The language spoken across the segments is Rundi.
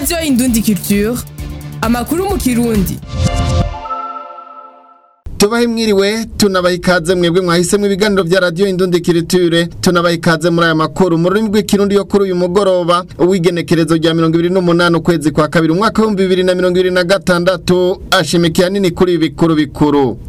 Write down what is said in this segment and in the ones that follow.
radiyo indundi culture amakuru mu kirundi tubahe mwiriwe tunabaha ikaze mwebwe mwahisemo ibiganiro vya radiyo indundi kiriture tunabaha ikaze muri aya makuru mu rurimi rw'ikirundi yo kuri uyu mugoroba uw'igenekerezo rya mirongo ibiri n'umunani ukwezi kwa kabiri umwaka w'ibihumbi bibiri na mirongo ibiri na gatandatu ashimikiye nini kuri ibi bikuru bikuru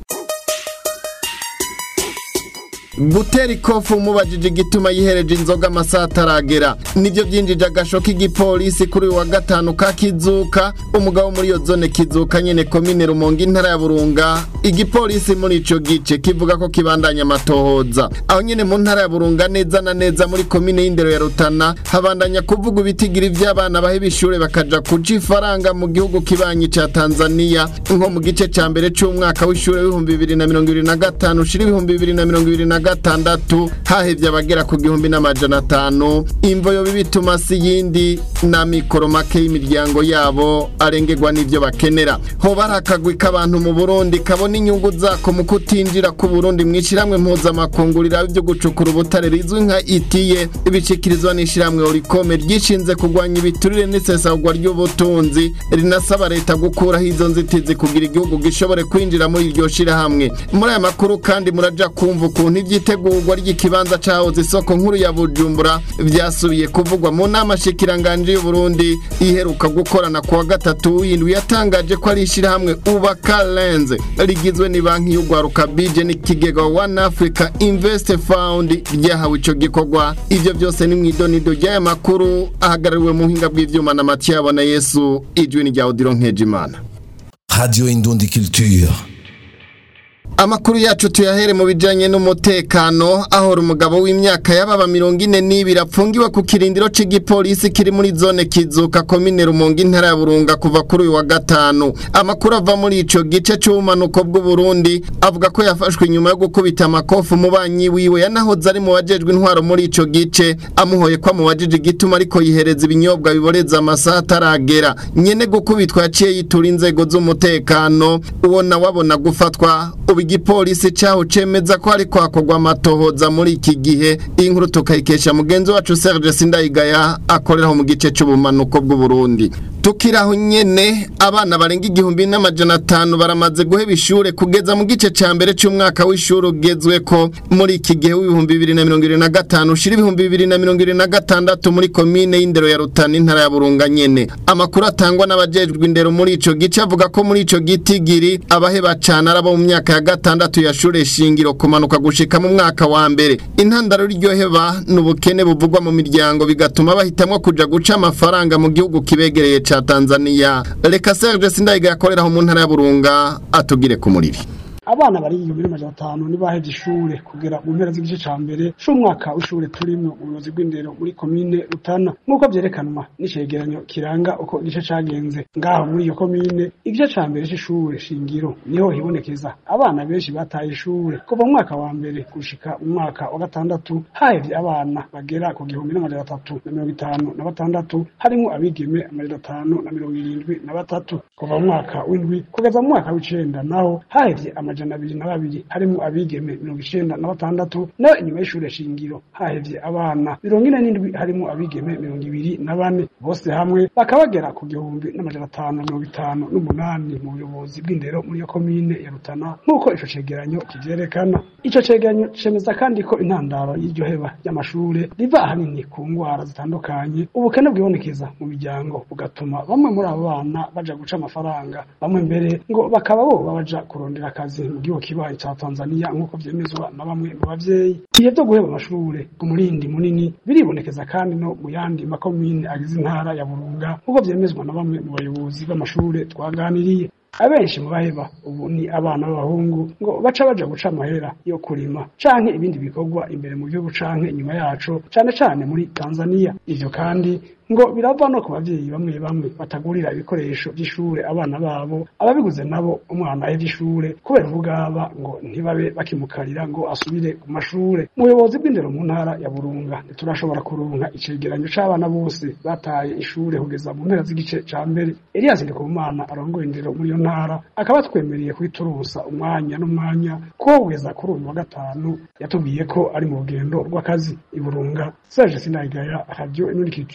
gutera ikofu umubajije igituma yihereje inzoga amasaha ataragera nibyo byinjije agasho k'igipolisi kuri uyu wa gatanu ka kizuka umugabo muri iyo zone kizuka nyene komine rumonge intara ya burunga igipolisi muri ico gice kivuga ko kibandanya amatohoza aho nyene mu ntara ya burunga neza na neza muri komine y'indero ya rutana habandanya kuvuga ibitigiri vy'abana baheba ishure bakaja kuca ifaranga mu gihugu kibanyi ca tanzania nko mu gice ca mbere c'umwaka w'ishure w'ibihumbi bibiri na mirongo ibiri na gatanu ushira ibihumbi bibiri na mirongo ibiri na gatandatu hahevye abagera ku gihumbi n'amajana atanu imvo yoba bituma si yindi na mikoro make y'imiryango yabo arengerwa n'ivyo bakenera hoba hari akagwi k'abantu mu burundi kabona inyungu zako mu kutinjira ku burundi mw'ishirahamwe mpuzamakungu riraba ivyo gucukura ubutare rizwi nka itiye ibishikirizwa n'ishirahamwe orikome ryishinze kurwanya ibiturire n'isesagwa ry'ubutunzi rinasaba leta gukuraho izo nzitizi kugira igihugu gishobore kwinjira muri iryo shirahamwe muri aya makuru kandi muraja kumva ukuntu ivyitegurwa ry'ikibanza cahoze isoko nkuru ya bujumbura vyasubiye kuvugwa mu nama shikiranganje y'uburundi iheruka gukorana kuwa gatatu w'indwi yatangaje ko ari ishirahamwe ubaka lenze rigizwe ni banki y'ugwaruka bije n'ikigega one africa invest fund ryahawe ico gikorwa ivyo vyose ni mw'idonido ry'aya makuru ahagarariwe mu buhinga bw'ivyuma na matiyabo na yesu ijwi ni rya odiro nkejimana Radio Indundi Culture. Amakuru yacu tuyahere mu bijanye n'umutekano aho umugabo w'imyaka y'ababa mirongo ine n'ibiri apfungiwe ku kirindiro c'igipolisi kiri muri zone kizuka komine rumonge intara ya burunga kuva kuri uyu wa gatanu amakuru ava muri ico gice c'ubumanuko bw'uburundi avuga ko yafashwe inyuma yo gukubita amakofu umubanyi wiwe yanahoze ari mu bajejwe intwaro muri ico gice amuhoye ko amubajije igituma ariko yihereza ibinyobwa biboreza amasaha ataragera nyene gukubitwa yaciye yitura inzego z'umutekano uwo nawe abona gufatwa ubu igipolisi caho cemeza ko hariko hakorwa amatohoza muri iki gihe iyi nkuru tukayikesha mugenzi wacu Serge Sindayigaya akoreraho mu gice c'ubumanuko bw'Uburundi tukiraho nyene abana barenga igihumbi n'amajana atanu baramaze guheba ishure kugeza mu gice ca mbere c'umwaka w'ishure ugezweko muri iki gihe w'ibihumbi bibiri na mirongo ibiri na gatanu ushira ibihumbi bibiri na mirongo ibiri na gatandatu muri komine y'indero ya Rutana intara ya Burunga nyene amakuru atangwa n'abajejwe indero muri ico gice avuga ko muri ico gitigiri abaheba cane arabo mu myaka ya gatandatu ya shure shingiro kumanuka gushika mu mwaka wa mbere intandaro ryoheba n'ubukene buvugwa mu miryango bigatuma bahitamwo kuja guca amafaranga mu gihugu kibegereye ca Tanzania reka Serge Sindayiga yakoreraho mu ntara ya Burunga atugire ku muriri abana bari igihumbi n'amajana atanu ntibahevye ishure kugera mu mpera z'igice ca mbere c'umwaka w'ishure turimwo ubuyobozi bw'indero muri komine rutana nk'uko vyerekanwa n'icegeranyo kiranga uko igice cagenze ngaho muri iyo komine igice ca mbere c'ishure shingiro niho hibonekeza abana benshi bataye ishure kuva mu mwaka wa mbere gushika mu mwaka wa gatandatu hahevye abana bagera ku gihumbi n'amajana atatu na mirongo itanu na batandatu harimwo abigeme amajana atanu na mirongo irindwi na batatu kuva mu mwaka w'indwi kugeza mu mwaka w'icenda naho hahevye amajana abiri na babiri harimwo abigeme mirongo icenda na batandatu naho inyuma y'ishure shingiro hahevye abana mirongo ine n'indwi harimwo abigeme mirongo ibiri na bane bose hamwe bakaba bagera ku gihumbi n'amajana atanu na mirongo itanu n'umunani mu buyobozi bw'indero muri iyo komine ya Rutana nk'uko ico cegeranyo kivyerekana ico cegeranyo cemeza kandi ko intandaro y'iryo heba ry'amashure riva ahanini ku ngwara zitandukanye ubukene bwibonekeza mu miryango bugatuma bamwe muri abo bana baja guca amafaranga bamwe mbere ngo bakaba boba baja kurondera akazi mu gihugu kibaye ca Tanzania nk'uko vyemezwa na bamwe mu bavyeyi ibihe vyo guheba amashure ku murindi munini biribonekeza kandi no mu yandi makomine agize intara ya Burunga nk'uko vyemezwa na bamwe mu bayobozi b'amashure twaganiriye abenshi mu baheba ubu ni abana b'abahungu ngo baca baja guca amahera yo kurima canke ibindi bikorwa imbere mu gihugu canke inyuma yaco cane cane muri Tanzania ivyo kandi ngo birava no ku bavyeyi bamwe bamwe batagurira ibikoresho vy'ishure abana babo ababiguze nabo umwana ahevye ishure kubera ubugaba ngo ntibabe bakimukarira ngo asubire ku mashure umuyobozi bw'indero mu ntara ya burunga ntiturashobora kuronka icegeranyo c'abana bose bataye ishure kugeza mu mpera z'igice ca mbere elias ndikumana arongoye indero muri iyo ntara akaba twemereye kwiturusa umwanya n'umwanya ko kugeza kuri uyu wa gatanu yatubwiye ko ari mu rugendo rw'akazi i burunga serge sinayigaya radio imurikitiro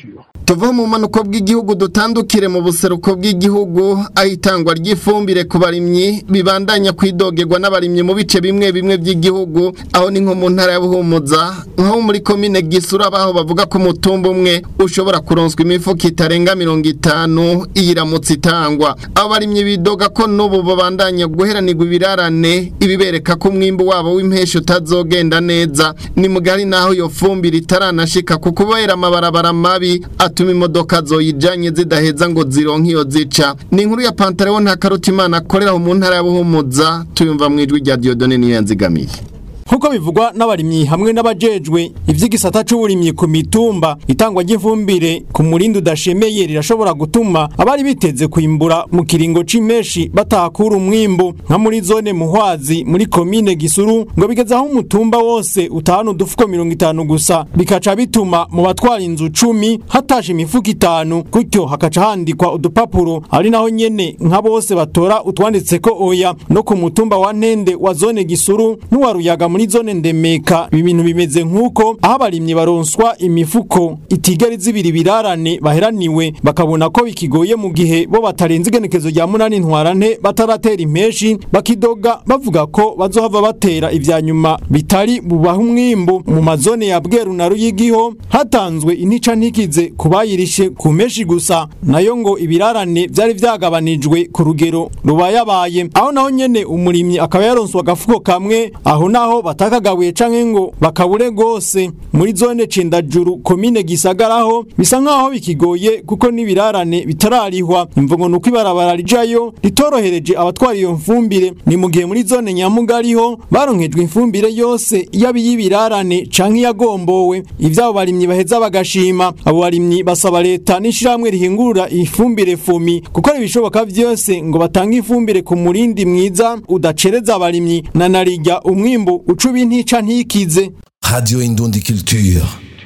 tuva mu manuko bw'igihugu dutandukire mu buseruko bw'igihugu aho itangwa ry'ifumbire ku barimyi bibandanya kwidogerwa n'abarimyi mu bice bimwe bimwe by'igihugu aho ni nko mu ntara ya Buhumuza nko muri komine Gisura baho bavuga ko umutumba umwe ushobora kuronswa imifuko itarenga mirongo itanu iyiramutse itangwa abo barimyi bidoga ko n'ubu babandanya guheranirwa ibirarane ibibereka ko umwimbu wabo w'impeshyi utazogenda neza ni mugari naho iyo fumbire itaranashika ku kubera amabarabara mabi atuma imodoka zoyijanye zidaheza ngo zironke iyo zica ni inkuru ya Pantaleo nta karutimana akorera mu ntara ya Buhumuza tuyumva mu ijwi rya Diodone niyo yanzigamiye Nkuko bivugwa n'abarimyi hamwe n'abajejwe ivy'igisata c'uburimyi ku mitumba itangwa ry'ifumbire ku murindi udashemeye rirashobora gutuma abari biteze kwimbura mu kiringo c'imeshi batakura umwimbu nka muri zone muhwazi muri komine Gisuru ngo bigeze aho umutumba wose utahana udufuko mirongo itanu gusa bikaca bituma mu batwara inzu cumi hatashe imifuko itanu gutyo hakaca handikwa udupapuro ari naho nyene nka bose batora utwanditseko oya no ku mutumba wa Ntende wa zone Gisuru n'uwa Ruyaga muri zone ndemeka ibi bintu bimeze nk'uko aho abarimyi baronswa imifuko itigari zibiri birarane baheraniwe bakabona ko bikigoye mu gihe bo batarenze igenekezo rya munani ntwarante bataratera impeshi bakidoga bavuga ko bazohava batera ivya nyuma bitari bubaha umwimbu mu mazone ya Bweru na Ruyigiho hatanzwe intica ntikize kubayirishe ku meshi gusa nayo ngo ibirarane vyari vyagabanijwe ku rugero rubayabaye aho naho nyene umurimyi akaba yaronswa agafuko kamwe aho naho batakagabuye canke ngo bakabure gose muri zone cendajuru komine gisagaraho bisa nkaho bikigoye kuko n'ibirarane bitararihwa imvugo nuko ibarabara rijayo ritorohereje abatwara iyo mfumbire ni mu gihe muri zone nyamugariho baronkejwe imfumbire yose yaba iy'ibirarane canke iyagombowe ivyabo barimyi baheza bagashima abo barimyi basaba leta n'ishirahamwe rihingurura ifumbire fumi gukora ibishoboka vyose ngo batange ifumbire ku murindi mwiza udacereza abarimyi na narirya umwimbu ucuba intica ntikize Radio Indundi Culture.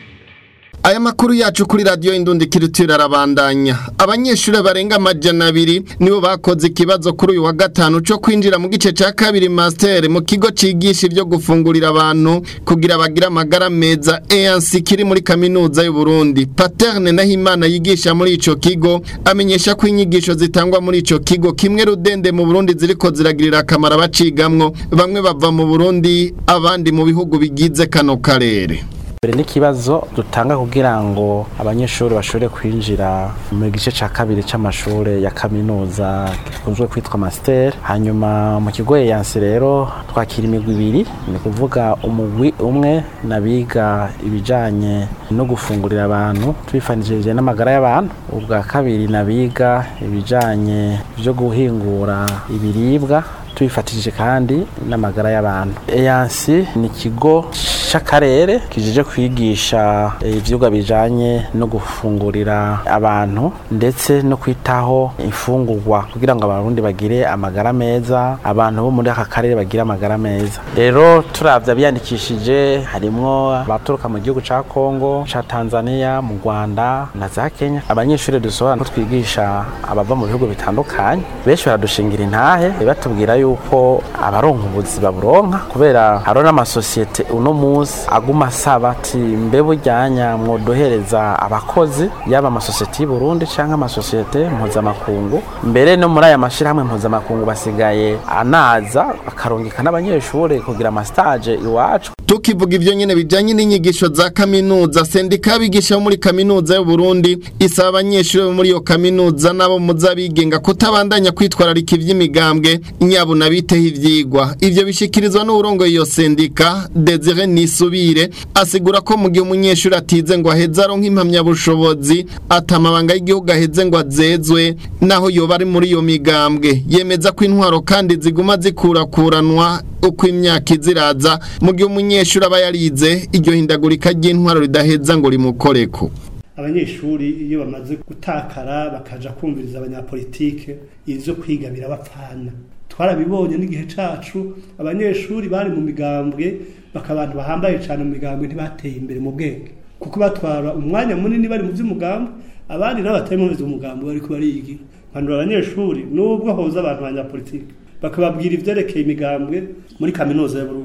Aya makuru yacu kuri radio Indundi Culture arabandanya. Abanyeshure barenga amajana abiri nibo bakoze ikibazo kuri uyu wa gatanu cyo kwinjira mu gice ca kabiri master mu kigo cigisha ibyo gufungurira abantu kugira bagire amagara meza EANC kiri muri kaminuza y'u Burundi. Paterne Nahimana yigisha muri ico kigo amenyesha ko inyigisho zitangwa muri ico kigo kimwe rudende mu Burundi ziriko ziragirira akamaro abacigamwo bamwe bava mu Burundi abandi mu bihugu bigize kano karere. mbere n'ikibazo dutanga kugira ngo abanyeshuri bashobore kwinjira mu gice cya kabiri cy'amashuri ya kaminuza gikunzwe kwitwa master hanyuma mu kigo eyansi rero twakira imigwi ibiri ni kuvuga umugwi umwe n'abiga ibijyanye no gufungurira abantu twifanishije n'amagara y'abantu ubwa kabiri n'abiga ibijyanye byo guhingura ibiribwa tubifatishije kandi n'amagara y'abantu eyansi ni ikigo c'akarere kijije kwigisha ivyigwa bijanye no gufungurira abantu ndetse no kwitaho imfungurwa kugira ngo abarundi bagire amagara meza abantu bo muri aka karere bagire amagara meza rero turavye abiyandikishije harimwo abaturuka mu gihugu ca Kongo ca Tanzania mu Rwanda na za Kenya abanyeshuri dusohora ko twigisha abava mu bihugu bitandukanye benshi baradushingira intahe batubwira yuko abaronka ubuzi baburonka kubera hariho n'amasosiyete uno munsi aguma asaba ati mbe bujyanya mwodohereza abakozi yaba amasosiyete y'u Burundi cyangwa amasosiyete mpuzamakungu mbere no muri aya mashyirahamwe mpuzamakungu basigaye anaza akarungika n'abanyeshuri kugira amastage iwacu tukivuga ivyo nyene bijanye n'inyigisho za kaminuza sendika y'abigisha muri kaminuza y'u Burundi isaba abanyeshuri bo muri iyo kaminuza nabo muzabigenga kutabandanya kwitwararika ivy'imigambwe nyabuna biteho ivyigwa ivyo bishikirizwa n'urongoye iyo sendika Desire Nisubire asigura ko mu gihe umunyeshuri atize ngo aheze aronka impamyabushobozi atamabanga y'igihugu aheze ngo azezwe naho yoba ari muri iyo migambwe yemeza ko intwaro kandi ziguma zikurakuranwa uko imyaka iziraza mu gihe umunyeshuri aba yarize iryo hindagurika ry'intwaro ridaheza ngo rimukoreko abanyeshuri iyo bamaze gutakara bakaja kumviriza abanyapolitike ivyo kwiga birabapfana twarabibonye n'igihe cacu abanyeshuri bari mu migambwe bakaba abantu bahambaye cyane mu migambwe ntibateye imbere mu bwenge kuko batwara umwanya munini bari mu by'umugambi abandi nabo batari mu by'umugambi bariko bariga mpanura abanyeshuri nubwo hoza abantu banyapolitike bakababwira ivyerekeye imigambwe muri kaminuza y'Uburundi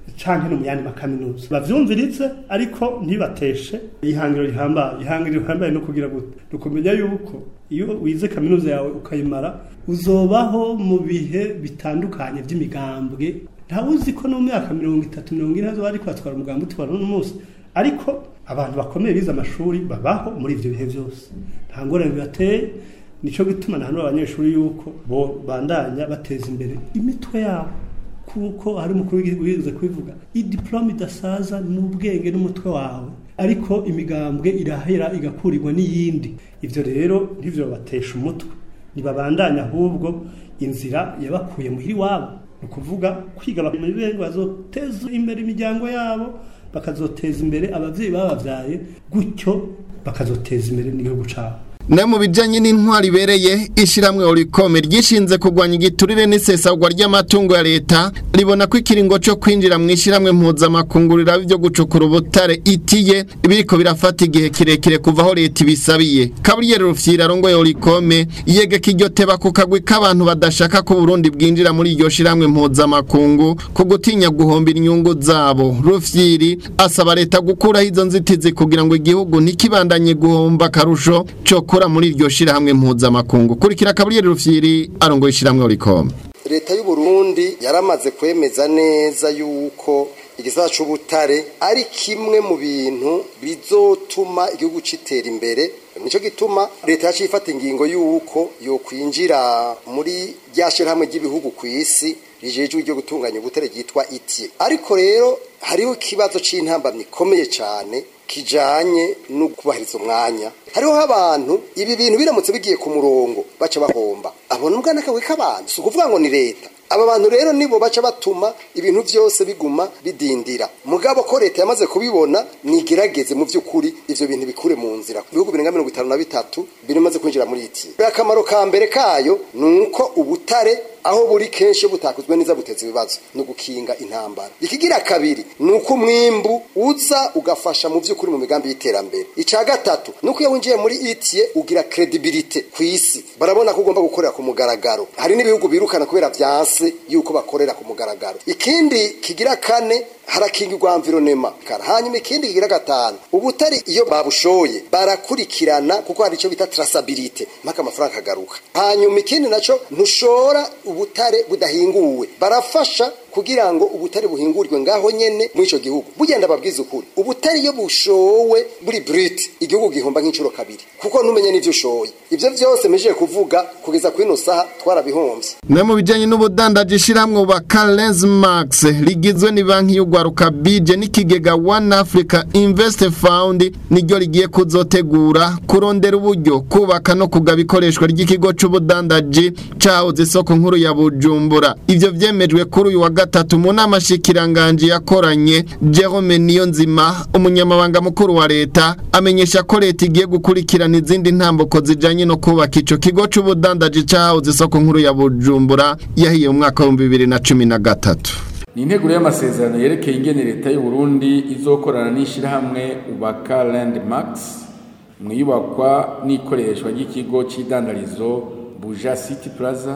canke no mu yandi makaminuza bavyumviritse ariko ntibateshe ihangiro rihambaye ihangiro rihambaye no kugira gute nukumenya yuko iyo wize kaminuza yawe ukayimara uzobaho mu bihe bitandukanye vy'imigambwe ntawuzi ko no mu myaka mirongo itatu mirongo ine azoba ariko atwara umugambi utwara uno munsi ariko abantu bakomeye bize amashuri babaho muri ivyo bihe vyose nta ngorane bibateye nico gituma na hano abanyeshuri yuko bo bandanya bateza imbere imitwe yabo kuko hari umukuru w'igihugu yigeze kubivuga idiplome idasaza n'ubwenge n'umutwe wawe ariko imigambwe irahera igakurirwa n'iyindi ivyo rero ntivyo batesha umutwe ntibabandanya ahubwo inzira yabakuye muhiri wabo ni ukuvuga kwiga bakamenya bazoteza imbere imiryango yabo bakazoteza imbere abavyeyi babavyaye gutyo bakazoteza imbere n'igihugu cabo na mu bijanye n'intwari ibereye ishiramwe orikome ryishinze kugwanya igiturire n'isesagwa ry'amatungo ya leta ribona ko ikiringo co kwinjira mu ishiramwe mpuzamakungurira byo gucukura ubutare itiye biriko birafata igihe kirekire kuva aho leta ibisabiye kaburiyeri rufyira arongoye orikome yegeka iryo teba ku kagwi k'abantu badashaka ko Burundi bwinjira muri iryo shiramwe mpuzamakungu ku gutinya guhombera inyungu zabo rufyiri asaba leta gukuraho izo nzitizi kugira ngo igihugu ntikibandanye guhomba akarusho co gukora muri iryo shirahamwe mpuzamakungu kurikira kaburiyeri rufyiri arongoye ishiramwe orikome leta y'u Burundi yaramaze kwemeza neza yuko igisata c'ubutare ari kimwe mu bintu bizotuma igihugu citera imbere nico gituma leta yaciye ifata ingingo yuko yokwinjira muri rya shirahamwe ry'ibihugu ku isi rijejwe ryo gutunganya ubutare ryitwa itie ariko rero hariho ikibazo c'intambamyi ikomeye cane kijanye no kubahiriza umwanya hariho abantu ibi bintu biramutse bigiye ku murongo baca bahomba abona ubwana kawe k'abantu si ukuvuga ngo ni leta aba bantu rero nibo baca batuma ibintu byose biguma bidindira mugabo ko leta yamaze kubibona nigerageze mu by'ukuri ivyo bintu bikure mu nzira ibihugu birenga mirongo itanu na bitatu bimaze kwinjira muri iti akamaro ka mbere kayo ni uko ubutare aho buri kenshi butakuzwe neza buteza ibibazo ni ugukinga intambara ikigira kabiri ni uko umwimbu uza ugafasha mu by'ukuri mu migambi y'iterambere icya gatatu ni uko iyo winjiye muri itiye ugira kredibilite ku isi barabona ko ugomba gukorera ku mugaragaro hari n'ibihugu birukana kubera byanse yuko bakorera ku mugaragaro ikindi kigira kane harakingirwa environnement hanyuma ikindi kigira gatanu ubutari iyo babushoye barakurikirana kuko hari icyo bita traceability mpaka amafaranga akagaruka hanyuma ikindi naco ntushora ubutare budahinguwe barafasha kugira ngo ubutare buhingurirwe ngaho nyene muri ico gihugu bugenda babwiza ukuri ubutare iyo bushowe buri brut igihugu gihomba nk'incuro kabiri kuko ntumenye n'ivyo ushoye ivyo vyose mejeje kuvuga kugeza kuri ino saha twarabihombye na mu bijanye n'ubudandaji ishiramwe ba Carles Max rigizwe ni banki y'ugwaruka bije n'ikigega One Africa Invest Fund niryo rigiye kuzotegura kurondera uburyo kubaka no kugaba ikoreshwa ry'ikigo c'ubudandaji cahoze isoko nkuru ya Bujumbura ivyo vyemejwe kuri uyu wa gatatu mu nama shikiranganje yakoranye Jerome Niyonzima umunyamabanga mukuru wa leta amenyesha ko leta igiye gukurikirana izindi ntambuko zijanye no kubaka ico kigo c'ubudandaji cahoze isoko nkuru ya Bujumbura yahiye mu mwaka wa 2013 ni integuro y'amasezerano yerekeye ingene leta y'u Burundi izokorana n'ishirahamwe ubaka landmarks mu iyubakwa n'ikoreshwa ry'ikigo c'idandarizo buja city plaza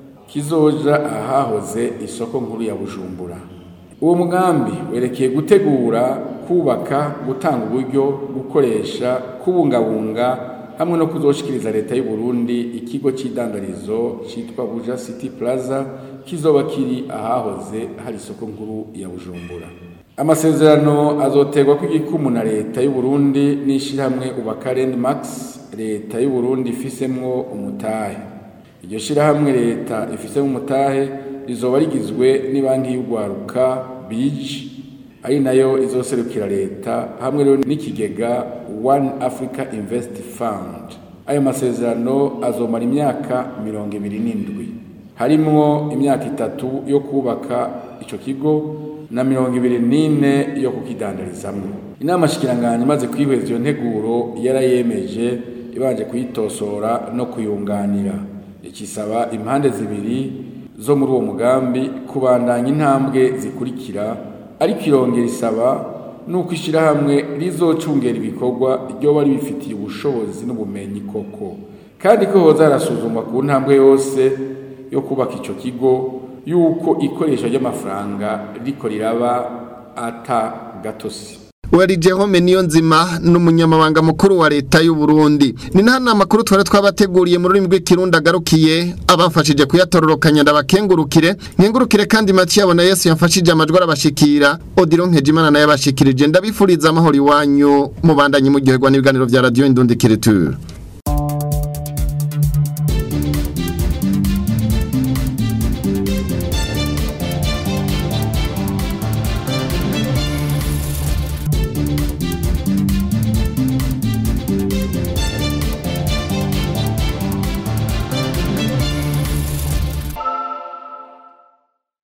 kizoja ahahoze isoko nkuru ya bujumbura uwo mugambi werekeye gutegura kubaka gutanga uburyo gukoresha kubungabunga hamwe no kuzoshikiriza leta y'u Burundi ikigo c'idandarizo citwa buja city plaza kizoba kiri ahahoze hari isoko nkuru ya bujumbura amasezerano azoterwa kw'igikumu na leta y'u Burundi n'ishirahamwe ubaka landmax leta y'u Burundi ifisemwo umutahe iryo shirahamwe leta ifisemwo umutahe rizoba rigizwe n'ibanki y'ugwaruka bije ari nayo izoserukira leta hamwe rero n'ikigega One Africa Invest Fund ayo masezerano azomara imyaka mirongo ibiri n'indwi harimwo imyaka itatu yo kubaka ico kigo na mirongo ibiri n'ine yo kukidandarizamwo inama shikiranganje imaze kwihweza iyo nteguro yarayemeje ibanje kuyitosora no kuyunganira ikisaba impande zibiri zo muri uwo mugambi kubandanya intambwe zikurikira ariko irongera isaba nuko ishirahamwe rizocungera ibikorwa ryoba ribifitiye ubushobozi n'ubumenyi koko kandi ko hoza harasuzumwa ku ntambwe yose yo kubaka ico kigo yuko ikoresha ry'amafaranga riko riraba ata gatosi Wari Jehome niyo nzima n'umunyamabanga mukuru wa leta y'u Burundi. Ni nta makuru twari twabateguriye mu rurimi rw'ikirundi agarukiye abafashije kuyatororokanya ndabakengurukire nkengurukire kandi Mathieu na Yesu yamfashije amajwi arabashikira Odilon Nkejimana naye abashikirije ndabifuriza amahoro iwanyu mubandanye muryoherwa n'ibiganiro vya Radio Indundi Kiriture.